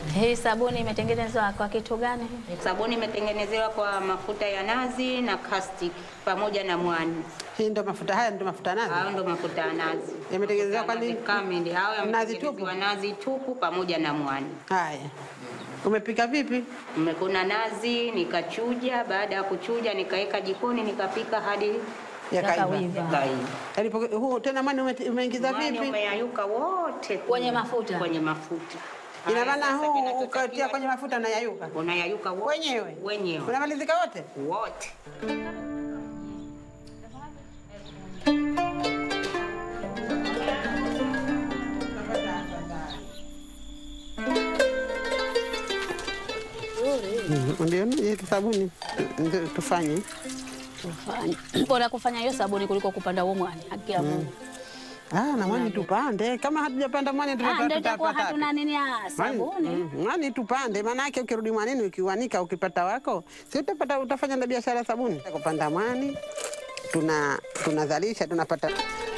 Hii sabuni imetengenezwa kwa kitu gani? Sabuni imetengenezewa kwa mafuta ya nazi na caustic pamoja na mwani. Hii ndo mafuta haya ndo mafuta nazi. Hayo ndo mafuta ya nazi. Yametengenezewa kwa Nazi nini? kamili. Hayo Nazi yametengenezewa nazi tupu pamoja na mwani. Haya. Umepika vipi? Nimekuna nazi nikachuja, baada ya kuchuja nikaweka jikoni nikapika hadi Yakaiva. yakaiva. Yalipo- huu tena mwani ume- umeingiza Mwani vipi? umeyayuka wote Kwenye mafuta? kwenye mafuta. Ina Haya, maana sasa huu kinachotakiwa- ukatia kwenye mafuta na yayuka unayayuka wote wenyewe wenyewe unamalizika wote. wote. Mhm, Ndio hii sabuni ndio tufanye. Tufanye. Bora kufanya hiyo sabuni kuliko kupanda huo mwani. Haki ya Mungu. Ah, na mwani tupande. Kama hatujapanda mwani Ah, tutapata ndio itakuwa tutapata. hatuna nini ya Mwani- sabuni. mm, Mwani tupande, maana yake ukirudi mwanini ukiwanika ukipata wako, si utapata utafanya na biashara ya sabuni. Kupanda mwani tuna tunazalisha tunapata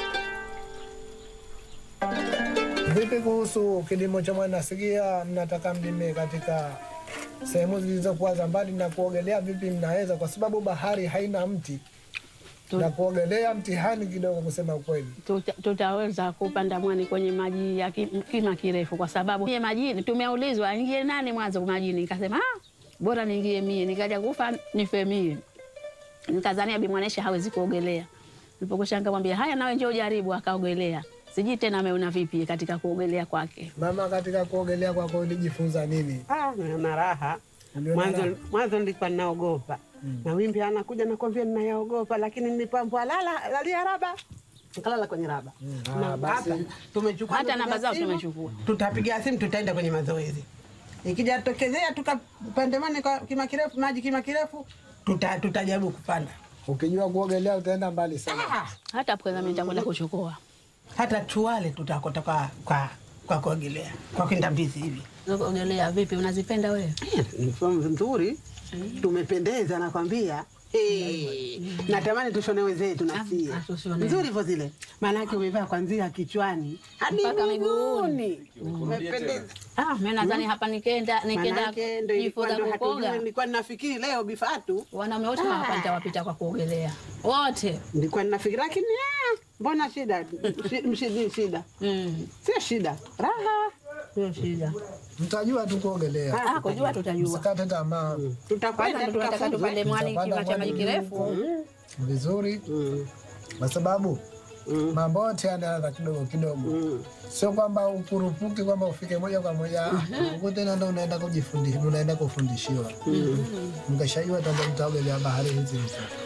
Vipi kuhusu kilimo cha mwani? Nasikia mnataka mlime katika sehemu zilizokuwa za mbali na kuogelea, vipi mnaweza? Kwa sababu bahari haina mti na kuogelea mtihani kidogo, kusema ukweli. tuta, tutaweza kupanda mwani kwenye maji ya ki- kima kirefu, kwa sababu mie majini tumeulizwa aingie nani mwanzo majini, nikasema ah, bora niingie mie, nikaja kufa nife mie. Nikazania bimwanesha hawezi kuogelea, nilipokushanga mwambia haya, nawe njoo ujaribu, akaogelea. Sijui tena ameona vipi katika kuogelea kwake. Mama, katika kuogelea kwako ulijifunza nini? Ah, na raha. Uliona Mwanzo raha? mwanzo nilikuwa ninaogopa. Na wimbi anakuja nakwambia ninayaogopa, lakini nilipambwa lala lalia raba. Nikalala kwenye raba. Ah, Na basi. hapa tumechukua Hata ndugu namba zao simu, tumechukua. Tutapiga simu tutaenda kwenye mazoezi. Ikija tokezea tukapandemane kwa kima kirefu maji kima kirefu tuta, tutajaribu kupanda. Ukijua kuogelea utaenda mbali sana. Ah, Hata pweza mimi nitakwenda kuchukua hata tuwale tutakota kwa kwa kwa kuogelea kwa kwenda mbizi hivi. kuogelea. Vipi, unazipenda wewe? Ni fomu nzuri, tumependeza nakwambia. Hey, natamani tushone wenzetu nasie Ah, tushone. nzuri hivyo zile, maanake umevaa kwanzia kichwani hadi Mpaka miguuni, umependeza. Ah, mimi nadhani hapa nikenda nikenda Maanake ndo ilikuwa jifunza ndo hatujui, kukoga nilikuwa ninafikiri leo bifatu, wanaume wote hapa nitawapita kwa kuogelea wote. nilikuwa ninafikiri, lakini ah, mbona shida Shi- mshidi shida, Mm, sio shida, raha sio shida. Mtajua tu kuogelea, Ah, kujua tutajua. msikate tamaa. Kwanza tutakwenda ndo tunataka tutafunzwa. tupande mwani Tutapanda kima cha maji mwani kirefu. vizuri, Mm, kwa sababu mm, mambo yote yanaanza kidogo kidogo, mm. sio kwamba ukurupuki kwamba ufike moja kwa moja huko tena ndo unaenda kujifundisha, unaenda kufundishiwa. Mkishajua tamba mtaogelea bahari hizi hizi.